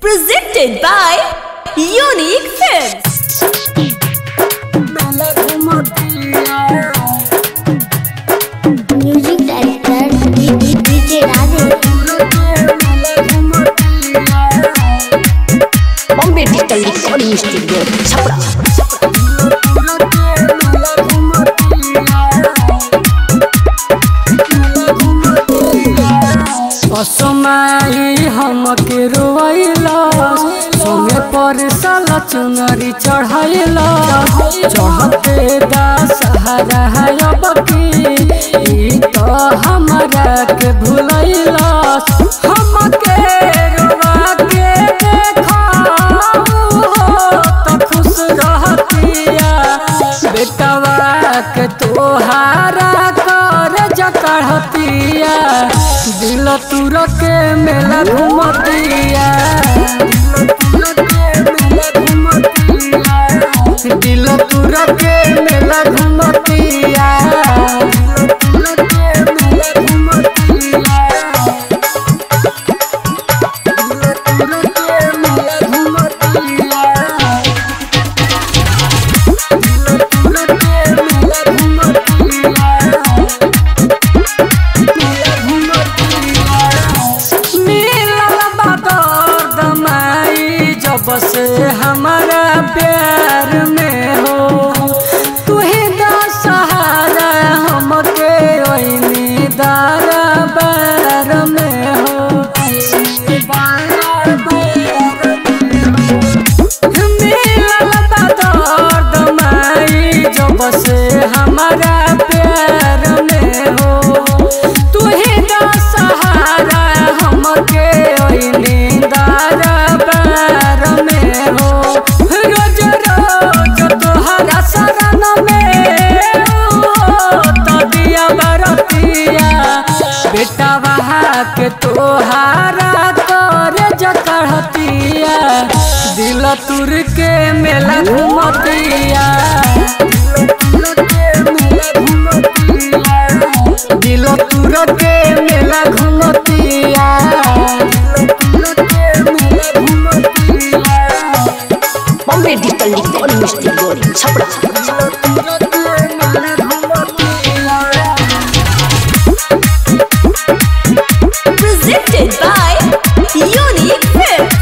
Presented by Unique Films. Music director DJ Radhe Bombay Digital Recording Studio, Chapra. असमाई हमके रोइला सोने पर साला चुनरी चढ़ाइला चढ़ते दा सहारा है अब की ई तो हमरा के भुलैला हमके रोवा के देखा तो खुश रहतिया बेटवा के तोहारा कर जकड़तिया दिल तुर के मेला घुमतिया दिल तुर के मेला घुमतिया मिलल बदर दमाई जब से हमारा प्यार में हो तू ही दा सहारा हमके ओइनी दारा बार में हो मिलल बदर दमाई जब से हमारा प्यार में हो तू ही दा सहारा हमके ओइनी दारा बार में हो रोज रोज तोहरा शरण में हो तो दिया बरतिया बेटा बहा के तोहारा कर जकड़तिया दिल तुर के मेला घुमतिया दिल तुर के मेला घुमतिया Bombay Digital Recording Studio, Chapra. Presented by Unique Films.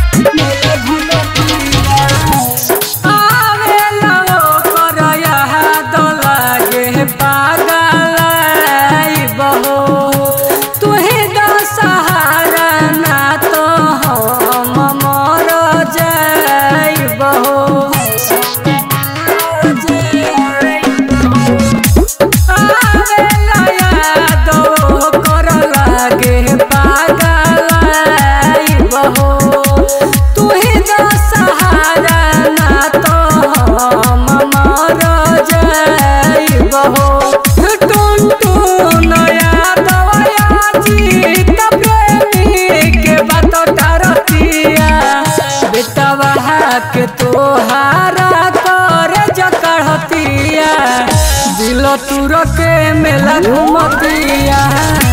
आवेला ओकर याद लागे पागल बहो तुहे द सहारा ना तो हम मर जाइबहो आवेला याद ओकर लागे पागल बहो तुहे द सहारा ना तो हम मर जाइबहो टुन टुन याद जीत प्रेमी के बात टारतिया बेटा बहा के तोहारा कर जकड़तिया दिल तुर के मेला घुमतिया